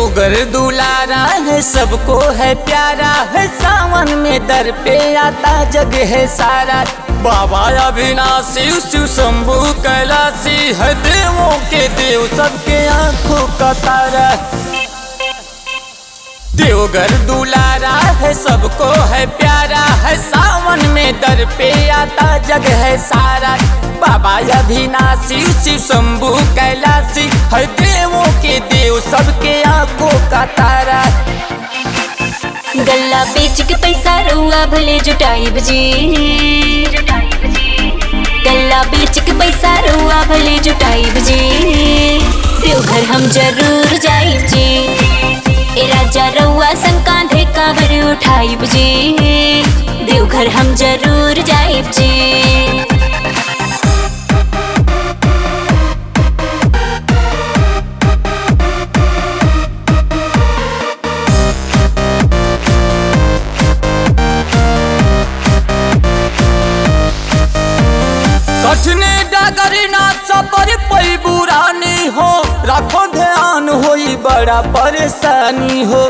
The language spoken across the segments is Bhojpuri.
देवगर दुलारा है सबको है प्यारा है सावन में दर पे आता जग है सारा बाबा अविनाशी शिव शंभु कैलाशी है देवों के देव सबके आंखों का तारा देवगर दुलारा है सबको है प्यारा है सावन में दर पे आता जग है सारा बाबा अविनाशी शिव शंभु कैलाशी है देवों के देव सबके आंखों का तारा गल्ला बेच के पैसा रुआ भले जुटाइब जी गल्ला बेच के पैसा रुआ भले जुटाइब जी देवघर हम जरूर जाइब जी ए राजा रउआ संग कांधे कांवर उठाइब जी देवघर हम जरूर जाइब जी कठिने डगरी ना सबर पई बुरानी हो रखो ध्यान होई बड़ा परेशानी हो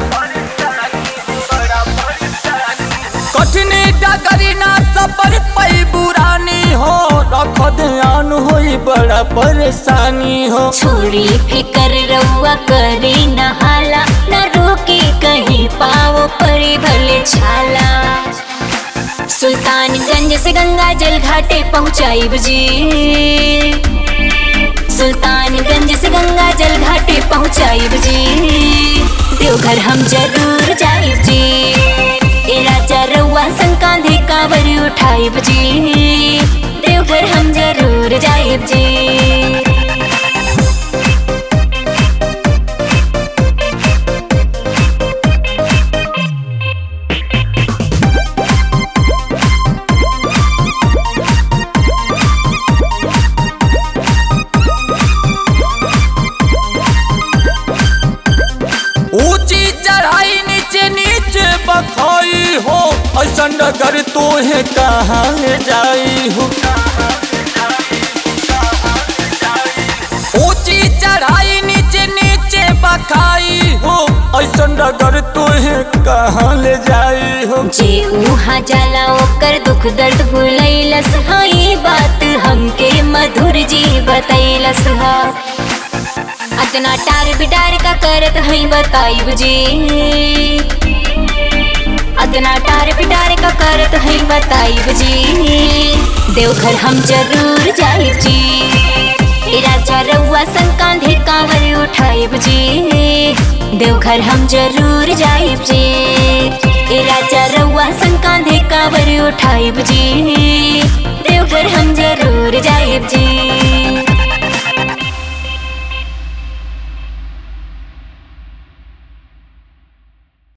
कठिने डगरी ना सबर पई बुरानी हो रखो ध्यान होई बड़ा परेशानी हो छोड़ी फिकर रउआ करे न हाला न रोके कहीं पाओ परे भले छाला सुल्तानगंज से गंगा जल घाटे पहुँचाइब जी सुल्तानगंज से गंगा जल घाटे पहुँचाइब जी देवघर हम जरूर जाइब जी ए राजा रउआ संग कांधे कांवर उठाइब जी देवघर हम जरूर जाइब जी ऊंची चढ़ाई नीचे नीचे बखाई हो ऐसा डगर तो है कहाँ ले जाई हो ऊंची चढ़ाई नीचे नीचे बखाई हो ऐसा डगर तो है कहाँ ले जाई हो जे उहाँ जाला ओकर दुख दर्द भुलैलस हाँ ये बात हमके मधुर जी बतैलस हा अतना टार बिटार का करत हई बताइब जी अतना टार बिटार का करत हई बताइब जी देवघर हम जरूर जाइब जी ए राजा रउआ संग कांधे कांवर उठाइब जी देवघर हम जरूर जाइब जी ए राजा रउआ संग कांधे कांवर उठाइब जी देवघर हम जरूर जाइब जी